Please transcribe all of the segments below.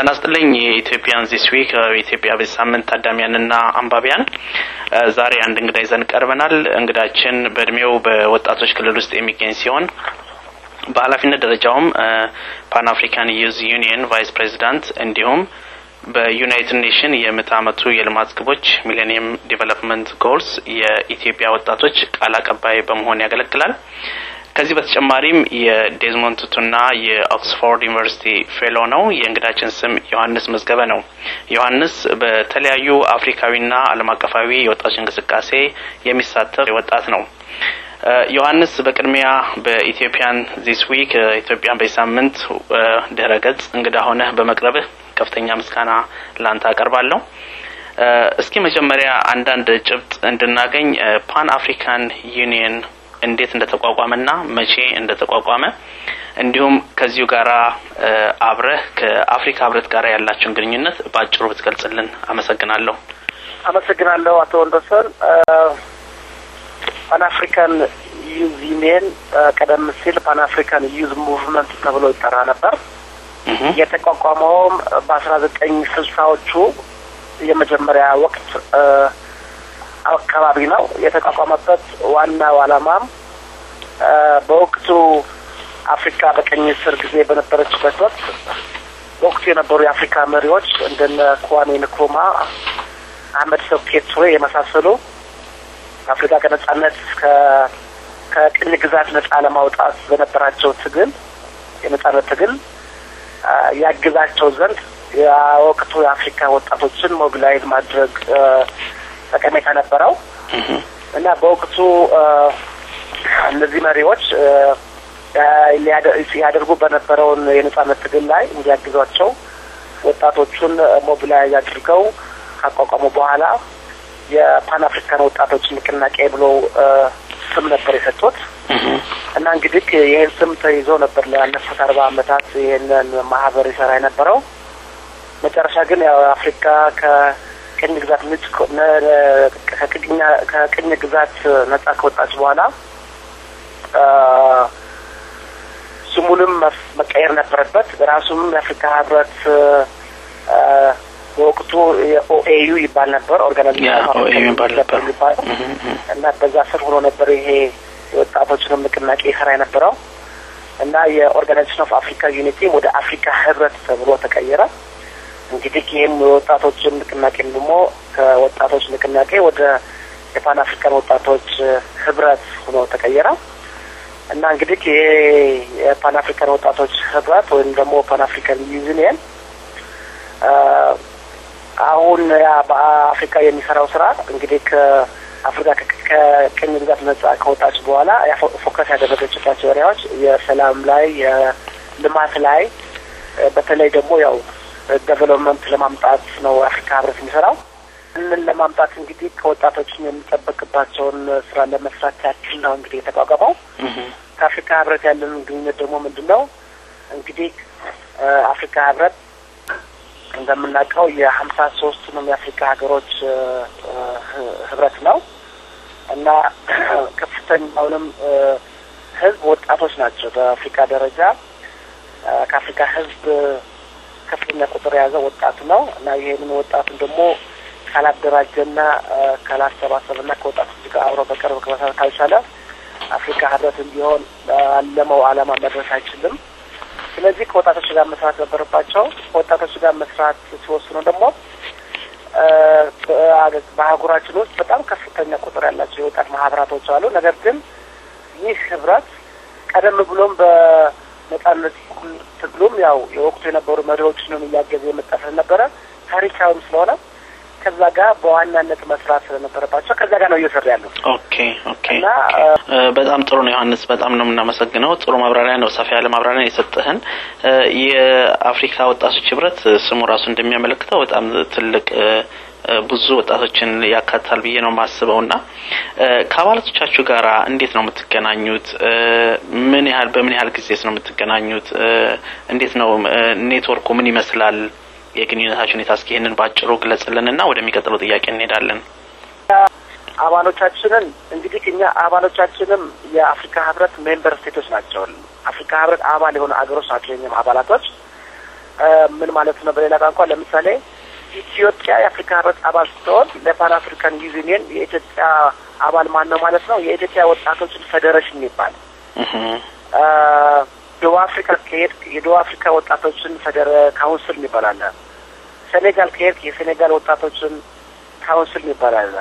ጤና ይስጥልኝ የኢትዮጵያን ዚስ ዊክ የኢትዮጵያ በዚህ ሳምንት ታዳሚያንና አንባቢያን ዛሬ አንድ እንግዳ ይዘን ቀርበናል። እንግዳችን በእድሜው በወጣቶች ክልል ውስጥ የሚገኝ ሲሆን በኃላፊነት ደረጃውም ፓን አፍሪካን ዩዝ ዩኒየን ቫይስ ፕሬዚዳንት እንዲሁም በዩናይትድ ኔሽን የምዕተ ዓመቱ የልማት ግቦች ሚሌኒየም ዲቨሎፕመንት ጎልስ የኢትዮጵያ ወጣቶች ቃል አቀባይ በመሆን ያገለግላል። ከዚህ በተጨማሪም የዴዝሞንድ ቱቱና የኦክስፎርድ ዩኒቨርሲቲ ፌሎ ነው። የእንግዳችን ስም ዮሐንስ መዝገበ ነው። ዮሐንስ በተለያዩ አፍሪካዊና ዓለም አቀፋዊ የወጣቶች እንቅስቃሴ የሚሳተፍ ወጣት ነው። ዮሐንስ በቅድሚያ በኢትዮጵያን ዚስ ዊክ ኢትዮጵያን በዚህ ሳምንት ድህረ ገጽ እንግዳ ሆነህ በመቅረብህ ከፍተኛ ምስጋና ላንተ አቀርባለሁ። እስኪ መጀመሪያ አንዳንድ ጭብጥ እንድናገኝ ፓን አፍሪካን ዩኒየን እንዴት እንደተቋቋመና መቼ እንደተቋቋመ እንዲሁም ከዚሁ ጋራ አብረህ ከአፍሪካ ህብረት ጋር ያላቸውን ግንኙነት በአጭሩ ብትገልጽልን አመሰግናለሁ። አመሰግናለሁ አቶ ወንዶሰን። ፓን አፍሪካን ዩዝ ዩኒየን ቀደም ሲል ፓን አፍሪካን ዩዝ ሙቭመንት ተብሎ ይጠራ ነበር። የተቋቋመውም በአስራ ዘጠኝ ስልሳዎቹ የመጀመሪያ ወቅት አካባቢ ነው። የተቋቋመበት ዋናው ዓላማም በወቅቱ አፍሪካ በቀኝ ስር ጊዜ በነበረችበት ወቅት በወቅቱ የነበሩ የአፍሪካ መሪዎች እንደነ ክዋሜ ንክሩማ፣ አህመድ ሶኬ ቱሬ የመሳሰሉ አፍሪካ ከነጻነት ከቅኝ ግዛት ነጻ ለማውጣት በነበራቸው ትግል የነጻነት ትግል ያግዛቸው ዘንድ የወቅቱ የአፍሪካ ወጣቶችን ሞቢላይዝ ማድረግ ጠቀሜታ ነበረው እና በወቅቱ እነዚህ መሪዎች ሲያደርጉ በነበረውን የነጻነት ትግል ላይ እንዲያግዟቸው ወጣቶቹን ሞቢላይዝ አድርገው ካቋቋሙ በኋላ የፓን አፍሪካን ወጣቶች ንቅናቄ ብሎ ስም ነበር የሰጡት እና እንግዲህ ይህን ስም ተይዞ ነበር ላለፉት አርባ አመታት ይህንን ማህበር ይሰራ የነበረው። መጨረሻ ግን ያው አፍሪካ ከቅኝ ግዛት ነጭ ከቅኝ ግዛት ነጻ ከወጣች በኋላ ስሙንም መቀየር ነበረበት። ራሱም የአፍሪካ ህብረት በወቅቱ የኦኤዩ ይባል ነበር ኦርጋናይዜሽን ነበር የሚባለው እና በዛ ስር ሆኖ ነበር ይሄ የወጣቶችንም ንቅናቄ ይሰራ የነበረው እና የኦርጋናይዜሽን ኦፍ አፍሪካ ዩኒቲ ወደ አፍሪካ ህብረት ተብሎ ተቀየረ። እንግዲህ ይህም የወጣቶችን ንቅናቄ ደግሞ ከወጣቶች ንቅናቄ ወደ የፓን አፍሪካን ወጣቶች ህብረት ሆኖ ተቀየረ እና እንግዲህ ይሄ የፓን አፍሪካን ወጣቶች ህብረት ወይም ደግሞ ፓን አፍሪካን ዩኒየን አሁን ያ በአፍሪካ የሚሰራው ስራ እንግዲህ ከአፍሪካ ከቅኝ ግዛት ነጻ ከወጣች በኋላ ፎከስ ያደረገችባቸው ኤሪያዎች የሰላም ላይ፣ የልማት ላይ በተለይ ደግሞ ያው ዴቨሎፕመንት ለማምጣት ነው አፍሪካ ህብረት የሚሰራው። ይህንን ለማምጣት እንግዲህ ከወጣቶችን የሚጠበቅባቸውን ስራ ለመስራት ያክል ነው እንግዲህ የተቋቋመው። ከአፍሪካ ህብረት ያለን ግንኙነት ደግሞ ምንድን ነው? እንግዲህ አፍሪካ ህብረት እንደምናውቀው የሀምሳ ሶስቱንም የአፍሪካ ሀገሮች ህብረት ነው እና ከፍተኛውንም ህዝብ ወጣቶች ናቸው። በአፍሪካ ደረጃ ከአፍሪካ ህዝብ ከፍተኛ ቁጥር የያዘ ወጣት ነው እና ይህንን ወጣቱን ደግሞ ካላደራጀና ካላሰባሰብና ከወጣቶች ጋር አብሮ በቅርብ ከመሰረት ካልቻለ አፍሪካ ህብረትም ቢሆን አለመው አላማ መድረስ አይችልም። ስለዚህ ከወጣቶች ጋር መስራት ነበረባቸው። ከወጣቶች ጋር መስራት ሲወስኑ ደግሞ በአህጉራችን ውስጥ በጣም ከፍተኛ ቁጥር ያላቸው የወጣት ማህበራቶች አሉ። ነገር ግን ይህ ህብረት ቀደም ብሎም በነጻነት ትግሉም ያው የወቅቱ የነበሩ መሪዎችንም እያገዘ የመጣ ስለነበረ ታሪካዊም ስለሆነ ከዛ ጋር በዋናነት መስራት ስለነበረባቸው ከዛ ጋር ነው እየሰሩ ያሉ። ኦኬ ኦኬ። እና በጣም ጥሩ ነው ዮሐንስ፣ በጣም ነው የምናመሰግነው። ጥሩ ማብራሪያ ነው፣ ሰፋ ያለ ማብራሪያ የሰጠህን። የአፍሪካ ወጣቶች ህብረት ስሙ ራሱ እንደሚያመለክተው በጣም ትልቅ ብዙ ወጣቶችን ያካትታል ብዬ ነው የማስበው። እና ከአባላቶቻችሁ ጋር እንዴት ነው የምትገናኙት? ምን ያህል በምን ያህል ጊዜስ ነው የምትገናኙት? እንዴት ነው ኔትወርኩ ምን ይመስላል? የግንኙነታችን ሁኔታ እስኪ ይህንን በአጭሩ ግለጽልን እና ወደሚቀጥለው ጥያቄ እንሄዳለን። አባሎቻችንን እንግዲህ እኛ አባሎቻችንም የአፍሪካ ህብረት ሜምበር ስቴቶች ናቸው። አፍሪካ ህብረት አባል የሆኑ አገሮች ናቸው የኛም አባላቶች ምን ማለት ነው? በሌላ ቋንቋ ለምሳሌ ኢትዮጵያ የአፍሪካ ህብረት አባል ስትሆን ለፓን አፍሪካን ዩኒየን የኢትዮጵያ አባል ማን ነው ማለት ነው? የኢትዮጵያ ወጣቶችን ፌዴሬሽን የሚባል ደቡብ አፍሪካ ከሄድክ የደቡብ አፍሪካ ወጣቶችን ፌዴረ ካውንስል የሚባል አለ። ሴኔጋል ከሄድክ የሴኔጋል ወጣቶችን ካውንስል የሚባል አለ።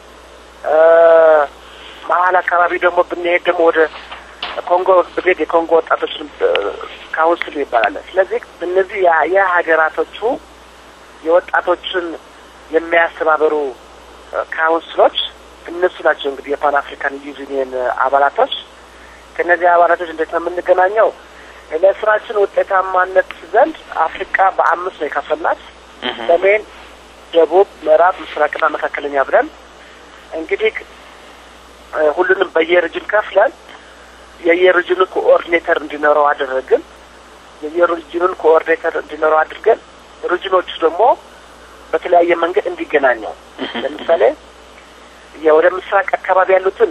መሀል አካባቢ ደግሞ ብንሄድ ደግሞ ወደ ኮንጎ ብሄድ የኮንጎ ወጣቶችን ካውንስል ይባላል። ስለዚህ እነዚህ የሀገራቶቹ የወጣቶችን የሚያስተባበሩ ካውንስሎች እነሱ ናቸው እንግዲህ የፓን አፍሪካን ዩኒየን አባላቶች። ከእነዚህ አባላቶች እንዴት ነው የምንገናኘው? ለስራችን ውጤታማነት ዘንድ አፍሪካ በአምስት ነው የከፈልናት፣ ሰሜን፣ ደቡብ፣ ምዕራብ፣ ምስራቅና መካከለኛ ብለን እንግዲህ ሁሉንም በየርጅን ከፍለን የየርጅኑ ኮኦርዲኔተር እንዲኖረው አደረግን። የየርጅኑን ኮኦርዲኔተር እንዲኖረው አድርገን ርጅኖቹ ደግሞ በተለያየ መንገድ እንዲገናኘው ለምሳሌ ወደ ምስራቅ አካባቢ ያሉትን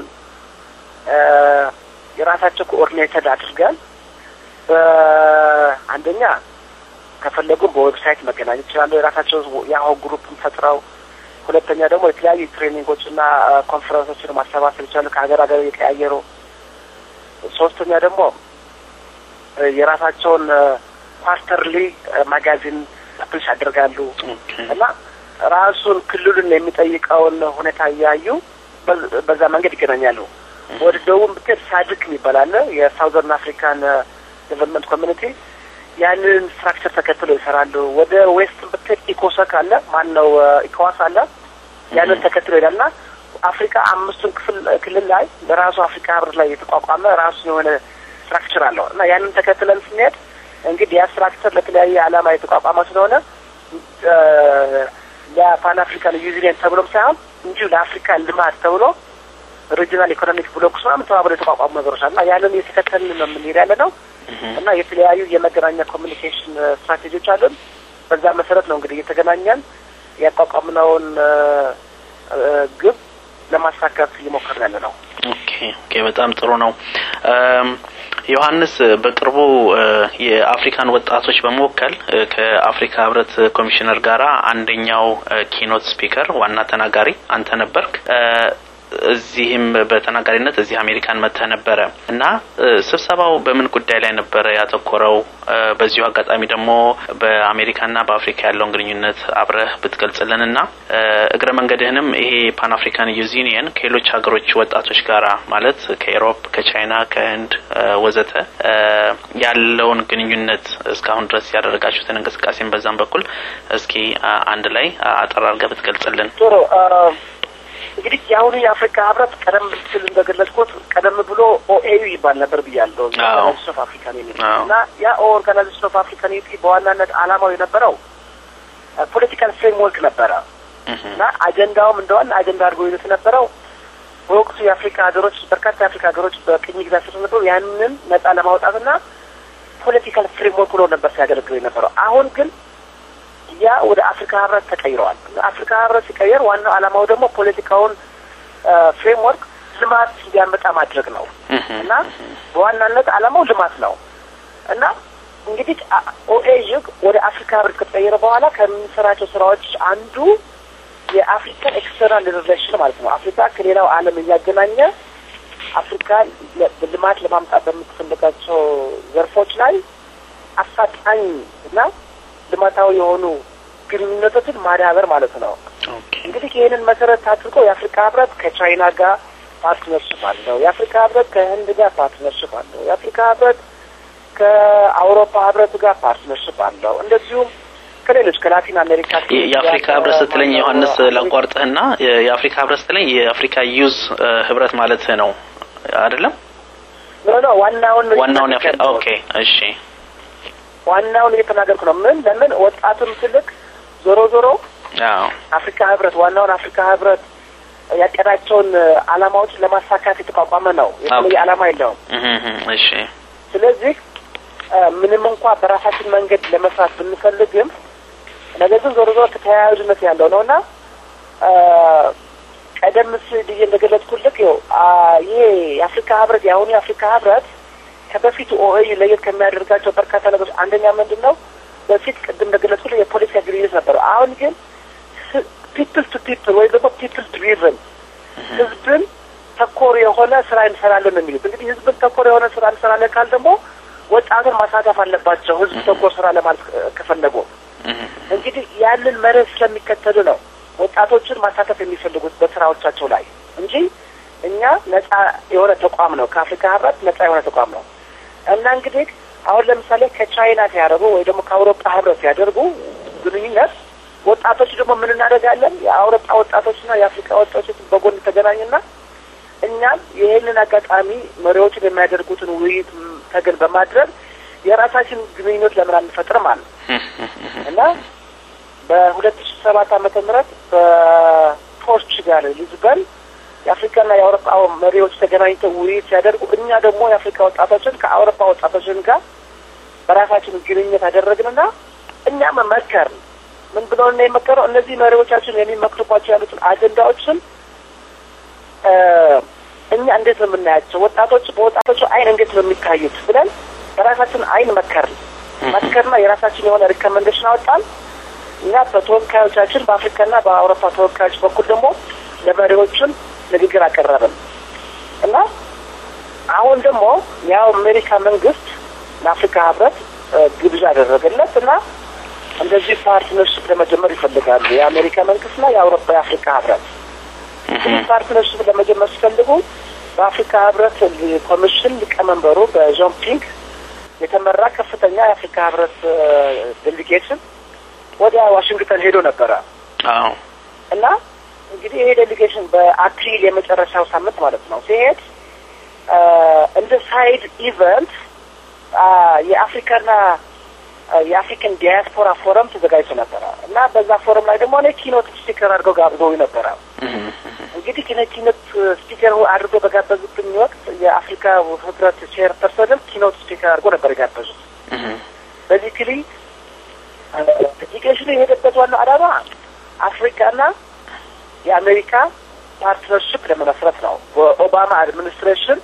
የራሳቸው ኮኦርዲኔተር አድርገን በአንደኛ ከፈለጉም በዌብሳይት መገናኘት ይችላሉ። የራሳቸው ያው ግሩፕን ፈጥረው ሁለተኛ ደግሞ የተለያዩ ትሬኒንጎችና ኮንፈረንሶችን ማሰባሰብ ይችላሉ ከሀገር ሀገር እየቀያየሩ ሶስተኛ ደግሞ የራሳቸውን ኳርተርሊ ማጋዚን ፕሊሽ ያደርጋሉ እና ራሱን ክልሉን የሚጠይቀውን ሁኔታ እያዩ በዛ መንገድ ይገናኛሉ። ወደ ደቡብ ብትሄድ ሳድክ የሚባል አለ የሳውዘርን አፍሪካን ዴቨሎፕመንት ኮሚኒቲ ያንን ስትራክቸር ተከትሎ ይሰራሉ። ወደ ዌስት ብትሄድ ኢኮሰክ አለ ማን ነው ኢኮዋስ አለ ያንን ተከትሎ ይሄዳልና አፍሪካ አምስቱን ክፍል ክልል ላይ በራሱ አፍሪካ ህብረት ላይ የተቋቋመ ራሱ የሆነ ስትራክቸር አለው እና ያንን ተከትለን ስንሄድ እንግዲህ ያ ስትራክቸር ለተለያየ ዓላማ የተቋቋመ ስለሆነ ለፓን አፍሪካን ዩኒየን ተብሎም ሳይሆን እንዲሁ ለአፍሪካ ልማት ተብሎ ሪጂናል ኢኮኖሚክ ብሎክስ ምናምን ተባብሎ የተቋቋሙ ነገሮች አሉ እና ያንን እየተከተልን ነው የምንሄድ ያለ ነው እና የተለያዩ የመገናኛ ኮሚኒኬሽን ስትራቴጂዎች አሉን። በዛ መሰረት ነው እንግዲህ እየተገናኘን ያቋቋምነውን ግብ ለማሳካት እየሞከርን ያለ ነው። ኦኬ ኦኬ፣ በጣም ጥሩ ነው። ዮሐንስ በቅርቡ የአፍሪካን ወጣቶች በመወከል ከአፍሪካ ህብረት ኮሚሽነር ጋራ አንደኛው ኪኖት ስፒከር ዋና ተናጋሪ አንተ ነበርክ። እዚህም በተናጋሪነት እዚህ አሜሪካን መጥተህ ነበረ እና ስብሰባው በምን ጉዳይ ላይ ነበረ ያተኮረው? በዚሁ አጋጣሚ ደግሞ በአሜሪካና በአፍሪካ ያለውን ግንኙነት አብረህ ብትገልጽልን እና እግረ መንገድህንም ይሄ ፓን አፍሪካን ዩኒየን ከሌሎች ሀገሮች ወጣቶች ጋራ ማለት ከኤሮፕ፣ ከቻይና፣ ከህንድ ወዘተ ያለውን ግንኙነት እስካሁን ድረስ ያደረጋችሁትን እንቅስቃሴን በዛም በኩል እስኪ አንድ ላይ አጠር አድርገህ ብትገልጽልን። ጥሩ እንግዲህ የአሁኑ የአፍሪካ ህብረት ቀደም ስል እንደገለጽኩት ቀደም ብሎ ኦኤዩ ይባል ነበር ብያለሁ። ኦርጋናይዜሽን ኦፍ አፍሪካን ዩኒቲ እና ያ ኦርጋናይዜሽን ኦፍ አፍሪካን ዩኒቲ በዋናነት አላማው የነበረው ፖለቲካል ፍሬምወርክ ነበረ እና አጀንዳውም እንደዋና አጀንዳ አድርጎ ይዘት የነበረው በወቅቱ የአፍሪካ ሀገሮች በርካታ የአፍሪካ ሀገሮች በቅኝ ግዛት ስር ነበሩ። ያንን ነጻ ለማውጣትና ፖለቲካል ፍሬምወርክ ብሎ ነበር ሲያገለግል የነበረው። አሁን ግን ያ ወደ አፍሪካ ህብረት ተቀይረዋል። አፍሪካ ህብረት ሲቀየር ዋናው ዓላማው ደግሞ ፖለቲካውን ፍሬምወርክ ልማት እንዲያመጣ ማድረግ ነው እና በዋናነት ዓላማው ልማት ነው እና እንግዲህ ኦኤዥ ወደ አፍሪካ ህብረት ከተቀየረ በኋላ ከምንሰራቸው ስራዎች አንዱ የአፍሪካን ኤክስተርናል ሪሌሽን ማለት ነው። አፍሪካ ከሌላው ዓለም እያገናኘ አፍሪካ ልማት ለማምጣት በምትፈልጋቸው ዘርፎች ላይ አፋጣኝ እና ልማታዊ የሆኑ ግንኙነቶችን ማዳበር ማለት ነው። እንግዲህ ይህንን መሰረት አድርጎ የአፍሪካ ህብረት ከቻይና ጋር ፓርትነርሽፕ አለው። የአፍሪካ ህብረት ከህንድ ጋር ፓርትነርሽፕ አለው። የአፍሪካ ህብረት ከአውሮፓ ህብረት ጋር ፓርትነርሽፕ አለው። እንደዚሁም ከሌሎች ከላቲን አሜሪካ የአፍሪካ ህብረት ስትለኝ ዮሐንስ ላቋርጥህና የአፍሪካ ህብረት ስትለኝ የአፍሪካ ዩዝ ህብረት ማለት ነው አይደለም? ኖ ኖ ዋናውን ዋናውን የአፍሪካ ኦኬ፣ እሺ ዋናውን እየተናገርኩ ነው። ምን ለምን ወጣቱን ትልቅ ዞሮ ዞሮ አፍሪካ ህብረት ዋናውን አፍሪካ ህብረት ያቀዳቸውን አላማዎችን ለማሳካት የተቋቋመ ነው። የተለየ አላማ የለውም። እሺ ስለዚህ ምንም እንኳ በራሳችን መንገድ ለመስራት ብንፈልግም ነገር ግን ዞሮ ዞሮ ተያያዥነት ያለው ነው እና ቀደም ሲል ብዬ እንደገለጽኩልህ ይኸው ይሄ የአፍሪካ ህብረት የአሁኑ የአፍሪካ ህብረት ከበፊቱ ኦኤዩ ለየት ከሚያደርጋቸው በርካታ ነገሮች አንደኛ ምንድን ነው በፊት ቅድም እንደገለጽኩ የፖለቲካ ግንኙነት ነበረው። አሁን ግን ፒፕል ቱ ፒፕል ወይም ደግሞ ፒፕል ድሪቨን ህዝብን ተኮር የሆነ ስራ እንሰራለን ነው የሚሉት። እንግዲህ ህዝብን ተኮር የሆነ ስራ እንሰራለን ካል ደግሞ ወጣቱን ማሳተፍ አለባቸው። ህዝብ ተኮር ስራ ለማለት ከፈለጉ እንግዲህ ያንን መርህ ስለሚከተሉ ነው ወጣቶችን ማሳተፍ የሚፈልጉት በስራዎቻቸው ላይ እንጂ እኛ ነጻ የሆነ ተቋም ነው፣ ከአፍሪካ ህብረት ነጻ የሆነ ተቋም ነው እና እንግዲህ አሁን ለምሳሌ ከቻይና ሲያደርጉ ወይ ደግሞ ከአውሮፓ ህብረት ሲያደርጉ ግንኙነት ወጣቶች ደግሞ ምን እናደርጋለን? የአውሮፓ ወጣቶችና የአፍሪካ ወጣቶች በጎን ተገናኝና እኛም ይህንን አጋጣሚ መሪዎችን የሚያደርጉትን ውይይት ተገን በማድረግ የራሳችን ግንኙነት ለምን አንፈጥርም አለ እና በሁለት ሺ ሰባት ዓመተ ምህረት በፖርቹጋል ሊዝበን የአፍሪካና የአውሮፓ መሪዎች ተገናኝተው ውይይት ሲያደርጉ እኛ ደግሞ የአፍሪካ ወጣቶችን ከአውሮፓ ወጣቶችን ጋር በራሳችን ግንኙነት አደረግንና እኛም መከርን። ምን ብለው እና የመከረው እነዚህ መሪዎቻችን የሚመክሩባቸው ያሉትን አጀንዳዎችን እኛ እንዴት ነው የምናያቸው? ወጣቶች በወጣቶቹ አይን እንዴት ነው የሚታዩት ብለን በራሳችን አይን መከርን። መከርና የራሳችን የሆነ ሪኮመንዴሽን አወጣን። እኛ በተወካዮቻችን በአፍሪካና በአውሮፓ ተወካዮች በኩል ደግሞ ለመሪዎቹን ንግግር አቀረብን እና አሁን ደግሞ ያው አሜሪካ መንግስት ለአፍሪካ ህብረት ግብዣ አደረገለት እና እንደዚህ ፓርትነርሽፕ ለመጀመር ይፈልጋሉ የአሜሪካ መንግስትና የአውሮፓ የአፍሪካ ህብረት ይህ ፓርትነርሽፕ ለመጀመር ሲፈልጉ በአፍሪካ ህብረት ኮሚሽን ሊቀመንበሩ በዦን ፒንግ የተመራ ከፍተኛ የአፍሪካ ህብረት ዴሊጌሽን ወደ ዋሽንግተን ሄዶ ነበረ እና እንግዲህ ይሄ ዴሊጌሽን በአፕሪል የመጨረሻው ሳምንት ማለት ነው ሲሄድ እንደ ሳይድ ኢቨንት የአፍሪካና የአፍሪካን ዲያስፖራ ፎረም ተዘጋጅቶ ነበረ እና በዛ ፎረም ላይ ደግሞ እኔ ኪኖት ስፒከር አድርገው ጋብዘው ነበረ። እንግዲህ ኪኖት ስፒከር አድርገው በጋበዙብኝ ወቅት የአፍሪካ ህብረት ቼር ፐርሰንም ኪኖት ስፒከር አድርጎ ነበር የጋበዙት። በዚህ ክሊ ዴሊጌሽኑ የሄደበት ዋናው ዓላማ አፍሪካና የአሜሪካ ፓርትነርሽፕ ለመመስረት ነው። በኦባማ አድሚኒስትሬሽን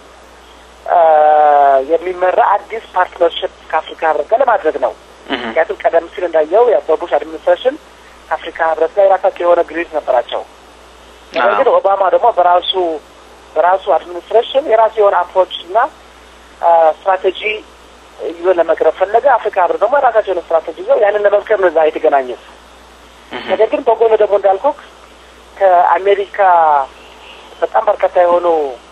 የሚመራ አዲስ ፓርትነርሽፕ ከአፍሪካ ህብረት ጋር ለማድረግ ነው። ምክንያቱም ቀደም ሲል እንዳየው በቡሽ አድሚኒስትሬሽን ከአፍሪካ ህብረት ጋር የራሳቸው የሆነ ግንኙነት ነበራቸው። ነገር ግን ኦባማ ደግሞ በራሱ በራሱ አድሚኒስትሬሽን የራሱ የሆነ አፕሮች እና ስትራቴጂ ይዞ ለመቅረብ ፈለገ። አፍሪካ ህብረት ደግሞ የራሳቸው የሆነ ስትራቴጂ ይዘው ያንን ለመምከር ነው እዛ የተገናኙት። ነገር ግን በጎን ደግሞ እንዳልኩ ከአሜሪካ በጣም በርካታ የሆኑ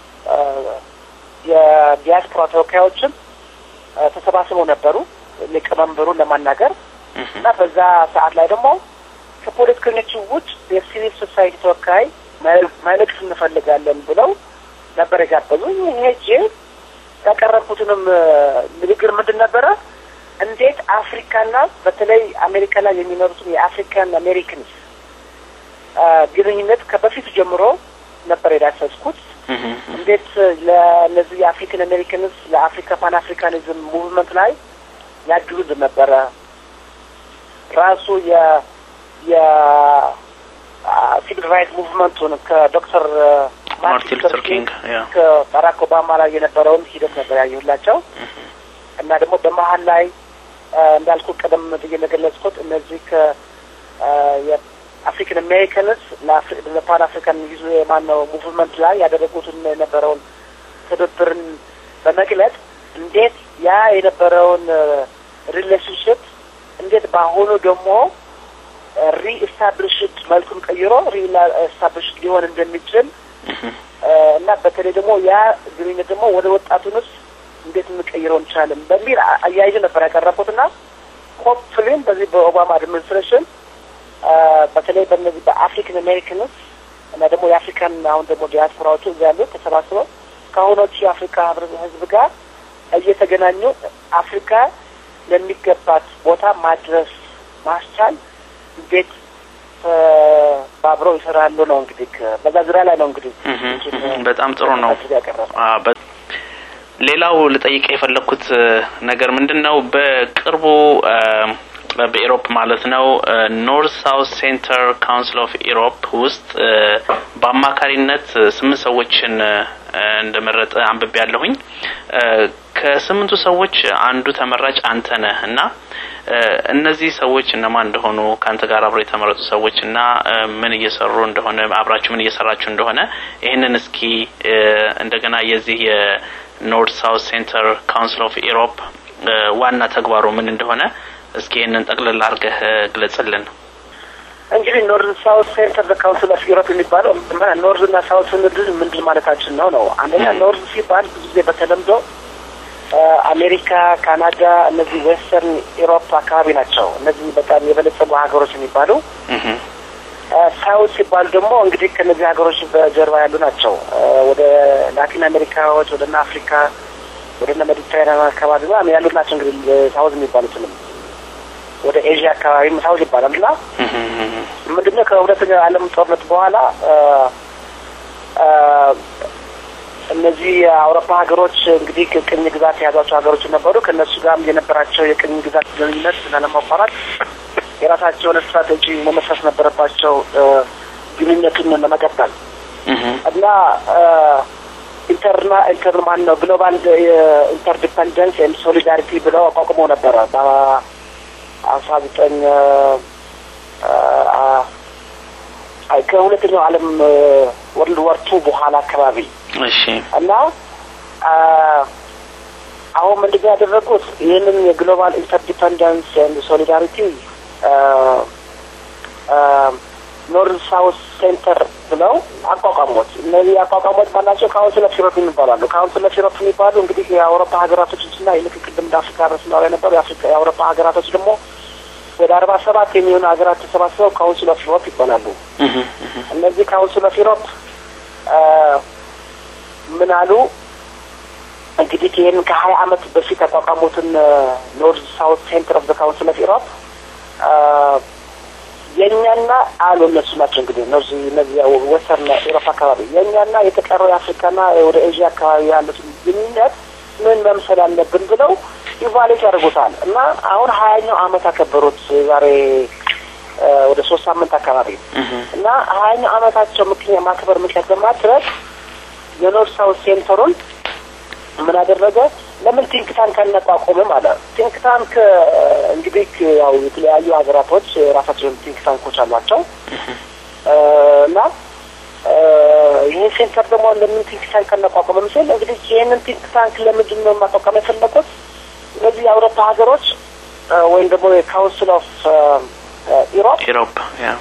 የዲያስፖራ ተወካዮችም ተሰባስበው ነበሩ ሊቀመንበሩን ለማናገር እና በዛ ሰዓት ላይ ደግሞ ከፖለቲከኞቹ ውጭ የሲቪል ሶሳይቲ ተወካይ መልእክት እንፈልጋለን ብለው ነበር የጋበዙኝ። ሄጄ ያቀረብኩትንም ንግግር ምንድን ነበረ? እንዴት አፍሪካና በተለይ አሜሪካ ላይ የሚኖሩትን የአፍሪካን አሜሪካንስ ግንኙነት ከበፊቱ ጀምሮ ነበር የዳሰስኩት። እንዴት ለእነዚህ የአፍሪካን አሜሪካንስ ለአፍሪካ ፓን አፍሪካኒዝም ሙቭመንት ላይ ያግዙ ነበረ። ራሱ የ የሲቪል ራይት ሙቭመንቱን ከዶክተር ማርቲን ሉተር ኪንግ ከባራክ ኦባማ ላይ የነበረውን ሂደት ነበር ያየሁላቸው እና ደግሞ በመሀል ላይ እንዳልኩ ቀደም ብዬ እንደገለጽኩት እነዚህ ከ አፍሪካን አሜሪካንስ ለፓን አፍሪካን ይዞ የማነው ሙቭመንት ላይ ያደረጉትን የነበረውን ትብብርን በመግለጥ እንዴት ያ የነበረውን ሪሌሽንሽፕ እንዴት በአሁኑ ደግሞ ሪኢስታብሊሽድ መልኩን ቀይሮ ሪኢስታብሊሽድ ሊሆን እንደሚችል እና በተለይ ደግሞ ያ ግንኙነት ደግሞ ወደ ወጣቱንስ እንዴት እንቀይረው እንችላለን በሚል አያይዘ ነበር ያቀረብኩትና ሆፕፍሊም በዚህ በኦባማ አድሚኒስትሬሽን በተለይ በእነዚህ በአፍሪካን አሜሪካንስ እና ደግሞ የአፍሪካን አሁን ደግሞ ዲያስፖራዎቹ እዚ ያሉት ተሰባስበው ከአሁኖቹ የአፍሪካ ህዝብ ጋር እየተገናኙ አፍሪካ ለሚገባት ቦታ ማድረስ ማስቻል እንዴት ባብረው ይሰራሉ ነው እንግዲህ በዛ ዙሪያ ላይ ነው እንግዲህ በጣም ጥሩ ነው። ሌላው ልጠይቅ የፈለግኩት ነገር ምንድን ነው በቅርቡ በኢሮፕ ማለት ነው ኖርት ሳውት ሴንተር ካውንስል ኦፍ ኢሮፕ ውስጥ በአማካሪነት ስምንት ሰዎችን እንደመረጠ አንብቤ ያለሁኝ። ከስምንቱ ሰዎች አንዱ ተመራጭ አንተ ነህ እና እነዚህ ሰዎች እነማን እንደሆኑ ከአንተ ጋር አብረው የተመረጡ ሰዎች እና ምን እየሰሩ እንደሆነ አብራችሁ ምን እየሰራችሁ እንደሆነ ይህንን እስኪ እንደገና የዚህ የኖርት ሳውት ሴንተር ካውንስል ኦፍ ኢሮፕ ዋና ተግባሩ ምን እንደሆነ እስኪ ይህንን ጠቅልል አድርገህ ግለጽልን። እንግዲህ ኖርዝ ሳውት ሴንተር ካውንስል ኦፍ ዩሮፕ የሚባለው ኖርዝ እና ሳውት ስንል ምንድን ማለታችን ነው ነው? አንደኛ ኖርዝ ሲባል ብዙ ጊዜ በተለምዶ አሜሪካ፣ ካናዳ፣ እነዚህ ዌስተርን ኢሮፕ አካባቢ ናቸው። እነዚህ በጣም የበለጸጉ ሀገሮች የሚባሉ ሳውት ሲባሉ ደግሞ እንግዲህ ከእነዚህ ሀገሮች በጀርባ ያሉ ናቸው። ወደ ላቲን አሜሪካዎች፣ ወደ ና አፍሪካ፣ ወደ ና ሜዲትራኒያን አካባቢ ያሉት ናቸው። እንግዲህ ሳውዝ የሚባሉትንም ወደ ኤዥያ አካባቢም ሳውዝ ይባላል እና ምንድነው ከሁለተኛው የዓለም ጦርነት በኋላ እነዚህ የአውሮፓ ሀገሮች እንግዲህ ቅኝ ግዛት የያዟቸው ሀገሮች ነበሩ። ከእነሱ ጋርም የነበራቸው የቅኝ ግዛት ግንኙነት ላለማቋረጥ የራሳቸውን ስትራቴጂ መመስረት ነበረባቸው ግንኙነቱን ለመቀጠል እና ኢንተርና ኢንተር ማን ነው ግሎባል ኢንተርዲፐንደንስ ኤንድ ሶሊዳሪቲ ብለው አቋቁመው ነበረ በአስራ ዘጠኝ ከሁለተኛው ዓለም ወርልድ ወር ቱ በኋላ አካባቢ እሺ እና አሁን ምንድን ነው ያደረጉት? ይህንን የግሎባል ኢንተርዲፐንደንስ ኤንድ ሶሊዳሪቲ ኖርዝ ሳውት ሴንተር ብለው አቋቋሞት። እነዚህ አቋቋሞት ባላቸው ካውንስል ኦፍ ዩሮፕ የሚባላሉ። ካውንስል ኦፍ ዩሮፕ የሚባሉ እንግዲህ የአውሮፓ ሀገራቶች እና ልክ ቅድም እንደ አፍሪካ ረስ ነው የነበሩ የአፍሪካ የአውሮፓ ሀገራቶች ደግሞ ወደ አርባ ሰባት የሚሆኑ ሀገራት ተሰባስበው ካውንስል ኦፍ ዩሮፕ ይባላሉ። እነዚህ ካውንስል ኦፍ ዩሮፕ ምን አሉ እንግዲህ ይህን ከሀያ አመት በፊት ያቋቋሙትን ኖርዝ ሳውት ሴንተር ኦፍ ዘ ካውንስል ኦፍ ዩሮፕ የእኛና አሉ እነሱ ናቸው እንግዲህ እነዚህ እነዚህ ወስተርን ኤሮፓ አካባቢ የእኛና የተቀረው የአፍሪካና ወደ ኤዥያ አካባቢ ያሉትን ግንኙነት ምን መምሰል አለብን ብለው ኢቫሉዌት ያደርጉታል እና አሁን ሀያኛው አመት አከበሩት ዛሬ ወደ ሶስት ሳምንት አካባቢ እና ሀያኛው አመታቸው ምክንያት ማክበር ምክንያት በማድረግ የኖርዝ ሳውት ሴንተሩን ምን አደረገ? ለምን ቲንክ ታንክ አናቋቁምም አለ። ቲንክ ታንክ እንግዲህ ያው የተለያዩ ሀገራቶች ራሳቸውን ቲንክ ታንኮች አሏቸው እና ይህ ሴንተር ደግሞ ለምን ቲንክ ታንክ አናቋቁምም ሲል እንግዲህ ይህንን ቲንክ ታንክ ለምንድን ነው ማቋቋም የፈለጉት? እነዚህ የአውሮፓ ሀገሮች ወይም ደግሞ የካውንስል ኦፍ ኢሮፕ ኢሮፕ ያ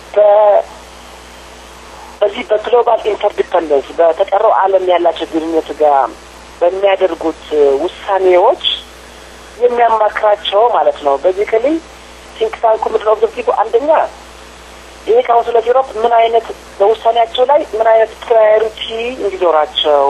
በዚህ በግሎባል ኢንተርዲፐንደንስ በተቀረው ዓለም ያላቸው ግንኙነት ጋር በሚያደርጉት ውሳኔዎች የሚያማክራቸው ማለት ነው። በዚህ ክሊ ቲንክ ታንኩ ምንድን ኦብጀክቲቭ አንደኛ ይሄ ካውንስል ኦፍ ዩሮፕ ምን አይነት በውሳኔያቸው ላይ ምን አይነት ፕራዮሪቲ እንዲኖራቸው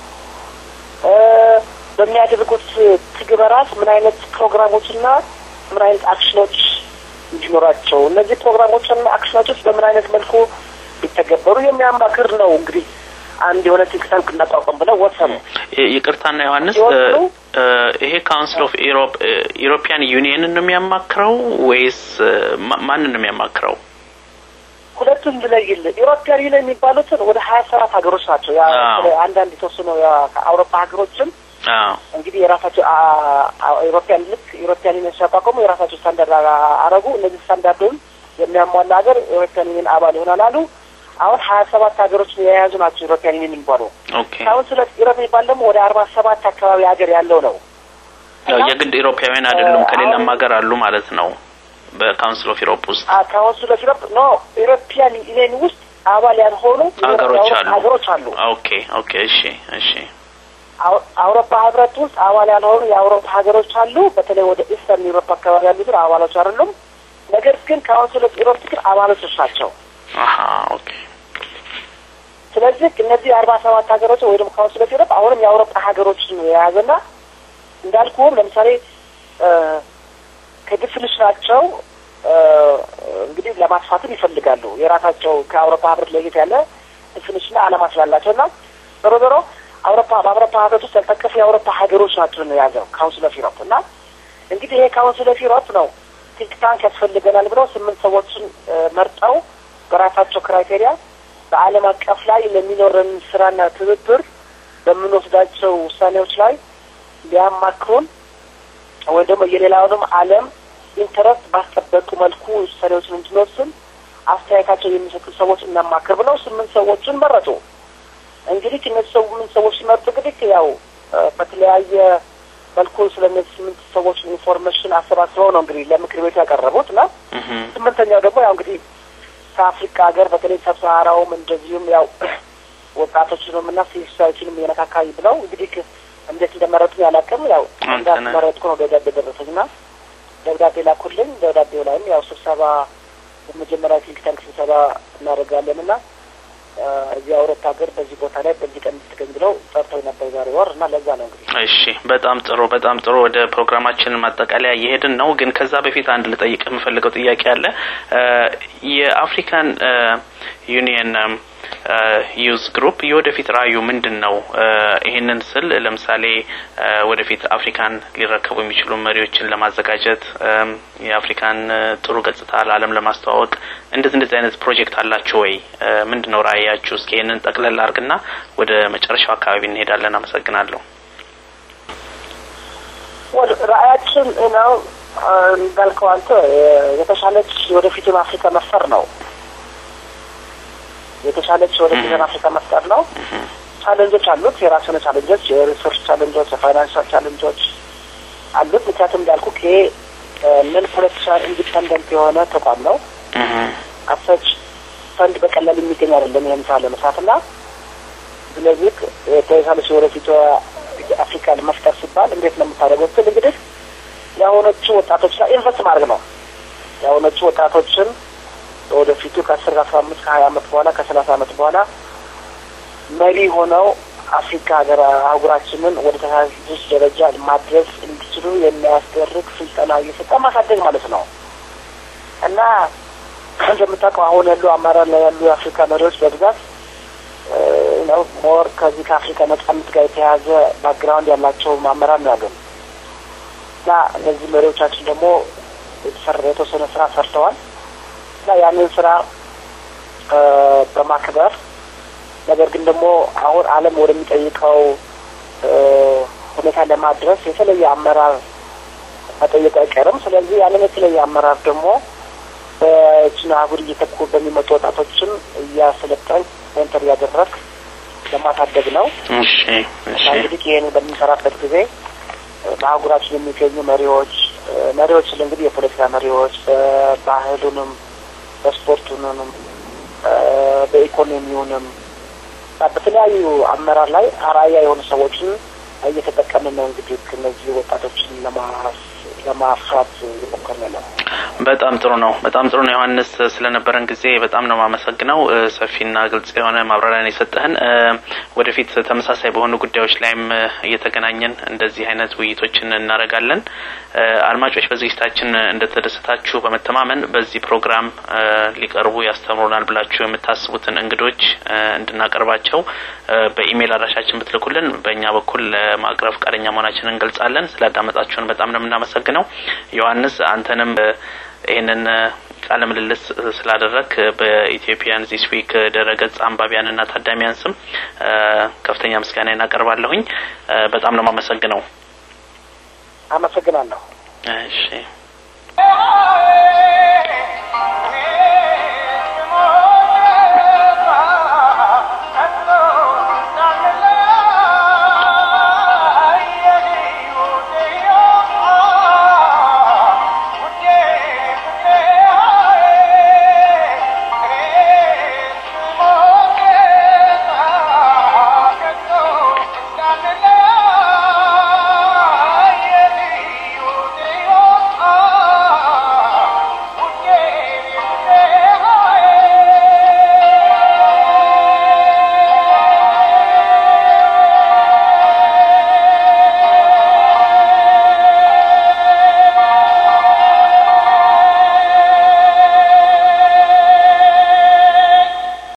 በሚያደርጉት ትግበራት ምን አይነት ፕሮግራሞችና ምን አይነት አክሽኖች እንዲኖራቸው እነዚህ ፕሮግራሞችና አክሽኖች በምን አይነት መልኩ ሊተገበሩ የሚያማክር ነው። እንግዲህ አንድ የሆነ ቲንክ ታንክ እናቋቋም ብለው ወሰኑ። ይቅርታና ዮሐንስ፣ ይሄ ካውንስል ኦፍ ኢሮፕ ኢሮፒያን ዩኒየንን ነው የሚያማክረው ወይስ ማንን ነው የሚያማክረው? ሁለቱም ብለይል ኢሮፒያን ዩኒየን የሚባሉትን ወደ ሀያ ሰባት ሀገሮች ናቸው። አንዳንድ የተወሰኑ ከአውሮፓ ሀገሮችም እንግዲህ የራሳቸው ኢሮፒያን ልክ ኢሮፒያን ዩኒየን ሲያቋቋሙ የራሳቸው ስታንዳርድ አረጉ። እነዚህ ስታንዳርዱን የሚያሟላ ሀገር ኢሮፒያን ዩኒየን አባል ይሆናል አሉ። አሁን ሀያ ሰባት ሀገሮችን የያዙ ናቸው ኢሮፒያን ዩኒየን የሚባሉ። ካውንስል ኦፍ ኢሮፕ የሚባል ደግሞ ወደ አርባ ሰባት አካባቢ ሀገር ያለው ነው። የግድ ኢሮፓውያን አይደሉም፣ ከሌላም ሀገር አሉ ማለት ነው። በካውንስል ኦፍ ኢሮፕ ውስጥ ካውንስል ኦፍ ኢሮፕ ኖ ኢሮፒያን ዩኒየን ውስጥ አባል ያልሆኑ ሀገሮች አሉ ሀገሮች አሉ። ኦኬ ኦኬ፣ እሺ እሺ። አውሮፓ ህብረት ውስጥ አባል ያልሆኑ የአውሮፓ ሀገሮች አሉ። በተለይ ወደ ኢስተርን ዩሮፕ አካባቢ ያሉትን አባሎች አይደሉም። ነገር ግን ካውንስል ኦፍ ኢሮፕ ግን አባሎች ናቸው። አሀ ኦኬ። ስለዚህ እነዚህ የአርባ ሰባት ሀገሮች ወይ ደግሞ ካውንስል ኦፍ ኢሮፕ አሁንም የአውሮፓ ሀገሮችን የያዘና እንዳልኩህም ለምሳሌ ከዲፊኒሽናቸው እንግዲህ ለማስፋትም ይፈልጋሉ። የራሳቸው ከአውሮፓ ህብረት ለየት ያለ ዲፊኒሽንና አላማ ስላላቸው እና ዞሮ ዞሮ አውሮፓ በአውሮፓ ህብረት ውስጥ ያልጠቀሱ የአውሮፓ ሀገሮች ናቸው ነው የያዘው ካውንስል ኦፍ ኢሮፕ እና እንግዲህ ይሄ ካውንስል ኦፍ ኢሮፕ ነው ቲንክ ታንክ ያስፈልገናል ብለው ስምንት ሰዎችን መርጠው በራሳቸው ክራይቴሪያ በዓለም አቀፍ ላይ ለሚኖረን ስራና ትብብር በምንወስዳቸው ውሳኔዎች ላይ ሊያማክሩን ወይም ደግሞ የሌላውንም ዓለም ኢንተረስት ባስጠበቁ መልኩ ውሳኔዎችን እንድንወስን አስተያየታቸው የሚሰጡ ሰዎች እናማክር ብለው ስምንት ሰዎችን መረጡ። እንግዲህ እነዚህ ስምንት ሰዎች ሲመርጡ እንግዲህ ያው በተለያየ መልኩ ስለ እነዚህ ስምንት ሰዎች ኢንፎርሜሽን አሰባስበው ነው እንግዲህ ለምክር ቤቱ ያቀረቡት እና ስምንተኛው ደግሞ ያው እንግዲህ ከአፍሪካ ሀገር በተለይ ሰብሳራውም እንደዚሁም ያው ወጣቶችንም እና ሲቪል ሶሳይቲንም የነካካይ ብለው እንግዲህ እንዴት እንደመረጡኝ አላውቅም። ያው እንዳስመረጥኩ ነው ደብዳቤ ደረሰኝ እና ደብዳቤ ላኩልኝ። ደብዳቤው ላይም ያው ስብሰባ የመጀመሪያ ቲንክ ታንክ ስብሰባ እናደርጋለን እና እዚህ አውሮፓ ሀገር በዚህ ቦታ ላይ በዚህ ቀን እንድትገኝ ብለው ጠርተው ነበር ዛሬ ወር እና ለዛ ነው እንግዲህ። እሺ፣ በጣም ጥሩ በጣም ጥሩ። ወደ ፕሮግራማችን ማጠቃለያ እየሄድን ነው። ግን ከዛ በፊት አንድ ልጠይቅ የምፈልገው ጥያቄ አለ። የአፍሪካን ዩኒየን ዩዝ ግሩፕ የወደፊት ራዕዩ ምንድን ነው? ይህንን ስል ለምሳሌ ወደፊት አፍሪካን ሊረከቡ የሚችሉ መሪዎችን ለማዘጋጀት የአፍሪካን ጥሩ ገጽታ ለዓለም ለማስተዋወቅ እንደዚህ እንደዚህ አይነት ፕሮጀክት አላችሁ ወይ? ምንድን ነው ራዕያችሁ? እስኪ ይህንን ጠቅለል አድርግና ወደ መጨረሻው አካባቢ እንሄዳለን። አመሰግናለሁ። ራዕያችን ነው እንዳልከው አንተ የተሻለች ወደፊቱን አፍሪካ መፍጠር ነው የተሻለች ወደ ጊዜን አፍሪካ መፍጠር ነው። ቻለንጆች አሉት፣ የራሱ የሆነ ቻለንጆች፣ የሪሶርስ ቻለንጆች፣ የፋይናንሻል ቻለንጆች አሉት። ምክንያቱም እንዳልኩ ይሄ ምን ፖለቲካል ኢንዲፐንደንት የሆነ ተቋም ነው። አሰች ፈንድ በቀላል የሚገኝ አይደለም ይህን ስራ ለመስራት እና ስለዚህ የተሻለች ወደፊት አፍሪካን መፍጠር ሲባል እንዴት ነው የምታደርገው ስል እንግዲህ የአሁኖቹ ወጣቶች ላይ ኢንቨስት ማድረግ ነው። የአሁኖቹ ወጣቶችን ወደፊቱ ከአስር ከአስራ አምስት ከሀያ አመት በኋላ ከሰላሳ አመት በኋላ መሪ ሆነው አፍሪካ ሀገር አህጉራችንን ወደ ተሻለች ደረጃ ማድረስ እንዲችሉ የሚያስደርግ ስልጠና እየሰጠ ማሳደግ ማለት ነው እና እንደምታውቀው አሁን ያሉ አመራር ላይ ያሉ የአፍሪካ መሪዎች በብዛት ነው ሞር ከዚህ ከአፍሪካ ነጻነት ጋር የተያያዘ ባክግራውንድ ያላቸው አመራር ነው ያገኙ እና እነዚህ መሪዎቻችን ደግሞ የተወሰነ ስራ ሰርተዋል እና ያንን ስራ በማክበር ነገር ግን ደግሞ አሁን ዓለም ወደሚጠይቀው ሁኔታ ለማድረስ የተለየ አመራር መጠየቁ አይቀርም። ስለዚህ ያንን የተለየ አመራር ደግሞ በችን አህጉር እየተኩ በሚመጡ ወጣቶችን እያሰለጠን ሜንተር እያደረግ ለማሳደግ ነው። እሺ እሺ እንግዲህ ይህን በምንሰራበት ጊዜ በአህጉራችን የሚገኙ መሪዎች መሪዎች እንግዲህ የፖለቲካ መሪዎች በባህሉንም በስፖርቱንም በኢኮኖሚውንም በተለያዩ አመራር ላይ አራያ የሆኑ ሰዎችን እየተጠቀምን ነው። እንግዲህ እነዚህ ወጣቶችን ለማፍራት እየሞከርን ነው። በጣም ጥሩ ነው። በጣም ጥሩ ነው ዮሐንስ፣ ስለነበረን ጊዜ በጣም ነው የማመሰግነው። ሰፊና ግልጽ የሆነ ማብራሪያን የሰጠህን። ወደፊት ተመሳሳይ በሆኑ ጉዳዮች ላይም እየተገናኘን እንደዚህ አይነት ውይይቶችን እናደርጋለን። አድማጮች በዝግጅታችን እንደተደሰታችሁ በመተማመን በዚህ ፕሮግራም ሊቀርቡ ያስተምሩናል ብላችሁ የምታስቡትን እንግዶች እንድናቀርባቸው በኢሜይል አድራሻችን ብትልኩልን በእኛ በኩል ለማቅረብ ፈቃደኛ መሆናችንን እንገልጻለን። ስላዳመጣችሁን በጣም ነው የምናመሰግነው። ዮሐንስ አንተንም ይህንን ቃለ ምልልስ ስላደረግ በኢትዮጵያን ዚስ ዊክ ድረገጽ አንባቢያንና ታዳሚያን ስም ከፍተኛ ምስጋና እናቀርባለሁኝ። በጣም ነው የማመሰግነው። አመሰግናለሁ። እሺ